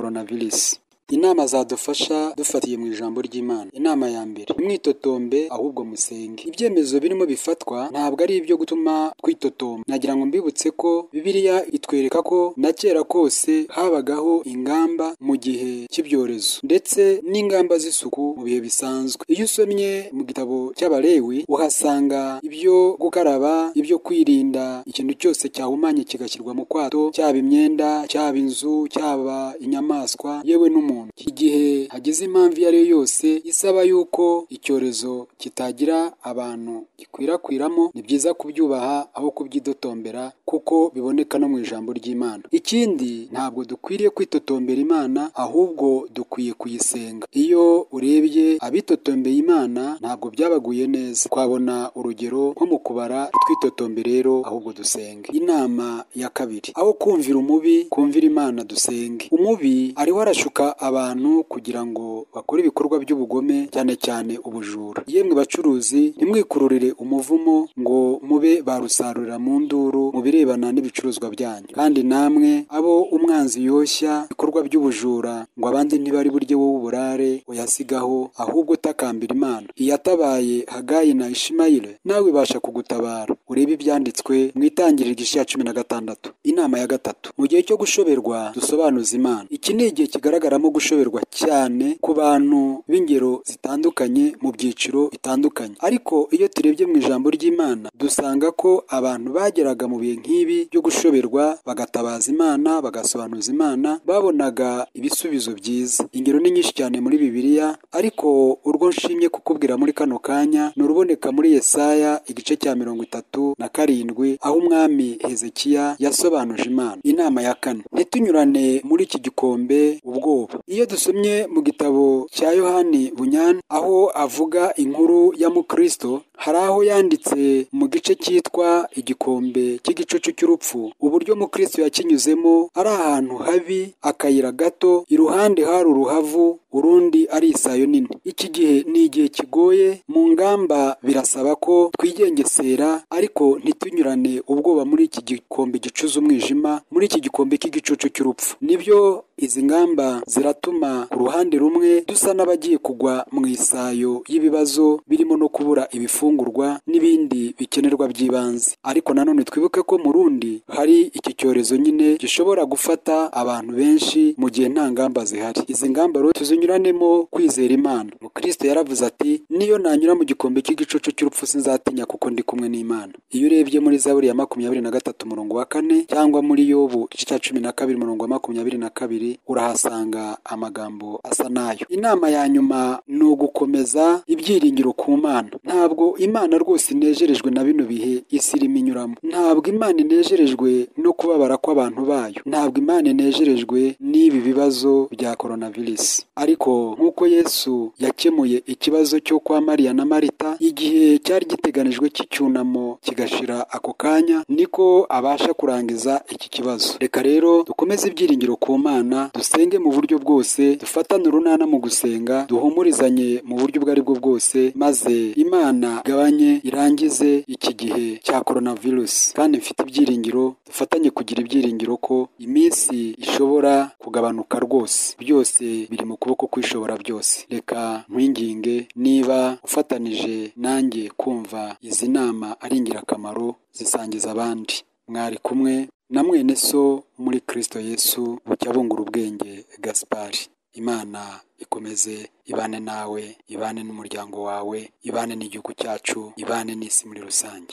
coronavirus. Inama zadufasha dufatiye mu ijambo ry'Imana. Inama ya mbere, ntimwitotombe ahubwo musenge. Ibyemezo birimo bifatwa ntabwo ari ibyo gutuma twitotomba. Nagira ngo mbibutse ko Bibiliya itwereka ko na kera kose habagaho ingamba mu gihe cy'ibyorezo ndetse n'ingamba z'isuku mu bihe bisanzwe. Iyo usomye mu gitabo cy'Abalewi uhasanga ibyo gukaraba, ibyo kwirinda ikintu cyose cyahumanye kigashyirwa mu kwato, cyaba imyenda, cyaba inzu, cyaba inyamaswa yewe n'umuntu. Igihe hagize impamvu iyo ari yo yose isaba yuko icyorezo kitagira abantu gikwirakwiramo, ni byiza kubyubaha aho kubyidotombera kuko biboneka no mu ijambo ry'Imana. Ikindi ntabwo dukwiriye kwitotombera Imana ahubwo dukwiye kuyisenga. Iyo urebye abitotombeye Imana ntabwo byabaguye neza. Twabona urugero nko mu kubara, ntitwitotombe rero ahubwo dusenge. Inama ya kabiri, aho kumvira umubi, kumvira Imana dusenge. Umubi ariho arashuka abantu kugira ngo bakore ibikorwa by'ubugome cyane cyane ubujura. Yemwe bacuruzi ntimwikururire umuvumo ngo mube barusarurira mu nduru mu birebana n'ibicuruzwa byanyu. Kandi namwe abo umwanzi yoshya ibikorwa by'ubujura ngo abandi ntibari burye wowe uburare uyasigaho ahubwo utakambira Imana. Iyatabaye Hagayi na Ishimayeli nawe ibasha kugutabara. Urebe ibyanditswe mu itangiriro igice cya cumi na gatandatu. Inama ya gatatu, mu gihe cyo gushoberwa dusobanuze Imana. Iki ni igihe kigaragaramo gushoberwa cyane ku bantu b'ingero zitandukanye mu byiciro bitandukanye. Ariko iyo turebye mu ijambo ry'Imana dusanga ko abantu bageraga mu bihe nk'ibi byo gushoberwa bagatabaza Imana, bagasobanuza Imana, babonaga ibisubizo byiza. Ingero ni nyinshi cyane muri Bibiliya ariko urwo nshimye kukubwira muri kano kanya ni uruboneka muri Yesaya igice cya mirongo itatu na karindwi aho umwami Hezekiya yasobanuje Imana. Inama ya kane, ntitunyurane muri iki gikombe ubwoba. Iyo dusomye mu gitabo cya Yohani Bunyana aho avuga inkuru ya Mukristo hari aho yanditse mu gice cyitwa igikombe cy'igicucu cy'urupfu uburyo Mukristo yakinyuzemo ari ahantu habi akayira gato iruhande hari uruhavu urundi ari isayo nini. Iki gihe ni igihe kigoye mu ngamba birasaba ko twigengesera ariko ntitunyurane ubwoba muri iki gikombe gicuze umwijima muri iki gikombe cy'igicucu cy'urupfu. Nibyo izi ngamba ziratuma ku ruhande rumwe dusa n'abagiye kugwa mu isayo y'ibibazo birimo no kubura ibifungurwa n'ibindi bikenerwa by'ibanze. Ariko nanone twibuke ko mu rundi hari iki cyorezo nyine gishobora gufata abantu benshi mu gihe nta ngamba zihari. Izi ngamba rero tuzinyuranemo kwizera Imana. Mukristo yaravuze ati niyo nanyura mu gikombe cy'igicucu cy'urupfu sinzatinya kuko ndi kumwe n'Imana. Iyo urebye muri Zaburi ya makumyabiri na gatatu umurongo wa kane cyangwa muri Yobu igice cya cumi na kabiri umurongo wa makumyabiri na kabiri urahasanga amagambo asa nayo. Inama ya nyuma ni ugukomeza ibyiringiro ku Mana. Ntabwo Imana rwose inejerejwe na bino bihe isi irimo inyuramo. Ntabwo Imana inejerejwe no kubabara kw'abantu bayo. Ntabwo Imana inejerejwe n'ibi bibazo bya coronavirus. Ariko nk'uko Yesu yakemuye ikibazo cyo kwa Mariya na Marita igihe cyari giteganijwe cy'icyunamo kigashira ako kanya niko abasha kurangiza iki kibazo. Reka rero dukomeze ibyiringiro ku Mana, dusenge mu buryo bwose, dufatane urunana mu gusenga, duhumurizanye mu buryo ubwo ari bwo bwose maze Imana igabanye irangize iki gihe cya coronavirus. Kandi mfite ibyiringiro dufatanye kugira ibyiringiro ko iminsi ishobora kugabanuka rwose. Byose biri mu kuboko kwishobora byose. Reka nkwinginge niba ufatanije nanjye kumva izi nama ari ingirakamaro zisangiza abandi. Mwari kumwe na mwene so muri Kristo Yesu bucya bungura ubwenge Gaspard. Imana ikomeze ibane nawe, ibane n'umuryango wawe, ibane n'igihugu cyacu, ibane n'isi muri rusange.